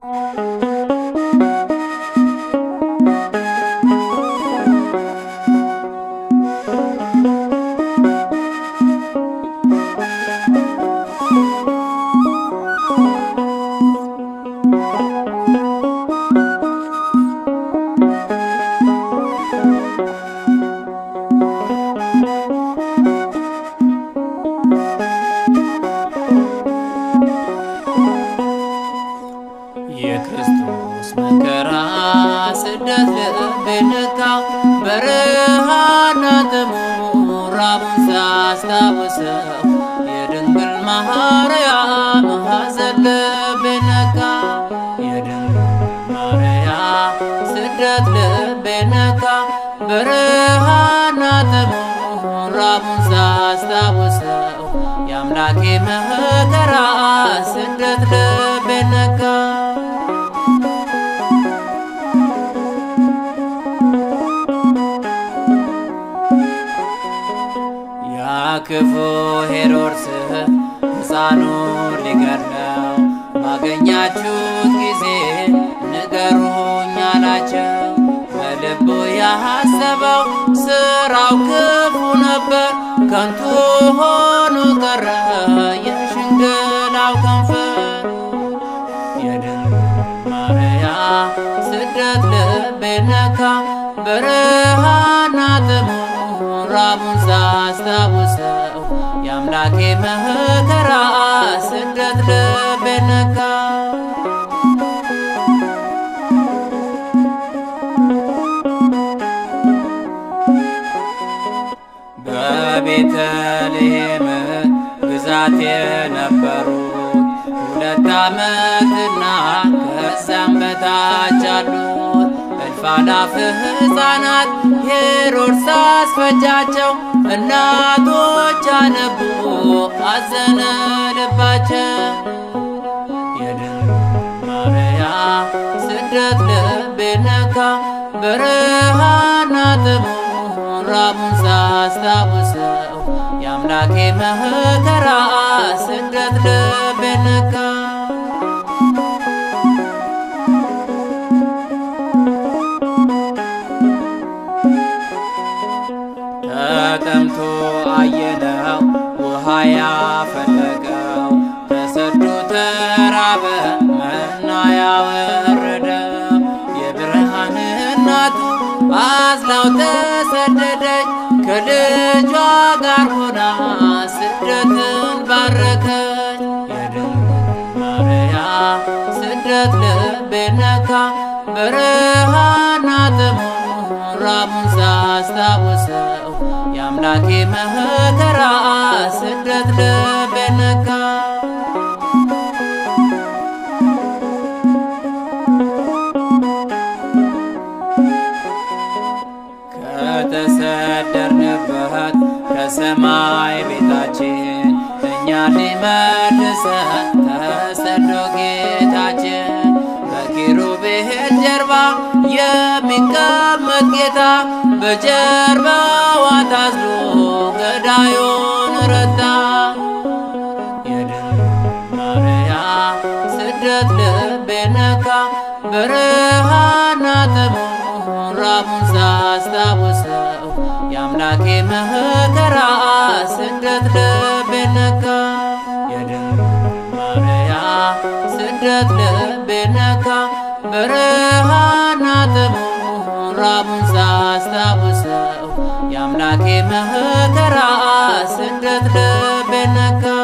የክርስቶስ መከራ ስደት ልብ ነካ በረሃና ጥሙ ራቡን ሳስታውሰው የድንግል ማርያም ሐዘን ልብ ነካ የድንግል ማርያም ስደት ልብ ነካ በረሃና ጥሙ ራቡን ሳስታውሰው የአምላኬ መከራ ስደት ልብ ነካ ያ ክፉ ሄሮድስ ሕፃኑን ሊገድለው ባገኛችሁት ጊዜ ንገሩኝ አላቸው። በልቡ ያሰበው ስራው ክፉ ነበር፣ ከንቱ ሆኖ ቀረ የሽንግላው ከንፈር። የድንግል ማርያም ስደት ልቤ ነካ በረሃና ጥሙ ራቡን ሳስታውሰው የአምላኬ መከራ ስደት ልቤ ነካ በቤተልሔም ግዛት የነበሩት ሁለት ዓመትና ከዛም በታች አሉት እልፍ አላፍ ሕፃናት ሄሮድስ አስፈጃቸው። እናቶች አነቡ አዘነ ልባቸው። የድንግል ማርያም ስደት ልቤ ነካ በረሃና ጥሙ ራቡን ሳስታውሰው የአምላኬ መከራ ስደት ልቤ ነካ ተጠምቶ አየነው ውሃ ያፈለቀው ተሰዶ ተራበ መና ያወረደው የብርሃን እናቱ አዝላው ተሰደደች ከልጇ ጋር ሆና ስደትን ባረከች። የድንግል ማርያም ስደት ልቤ ነካ በረሃና ጥሙ ራቡን ሳስታውሰው የአምላኬ መከራ ስደት ልቤ ነካ ከተሰደርንበት ከሰማይ ቤታችን እኛ ሊመልሰን ተሰዶ ጌታችን በኪሩቤል ጀርባ የሚቀመጥ ጌታ በጀርባዋ ታዝሎ ገዳዩን ረታ። የድንግል ማርያም ስደት ልቤ ነካ በረሃና ጥሙ ራቡን ሳስታውሰው የአምላኬ መከራ ስደት ልቤ ነካ። የድንግል ማርያም ስደት ልቤ ነካ በረሃና ጥሙ ራቡን ሳስታውሰው የአምላኬ መከራ ስደት ልቤ ነካ።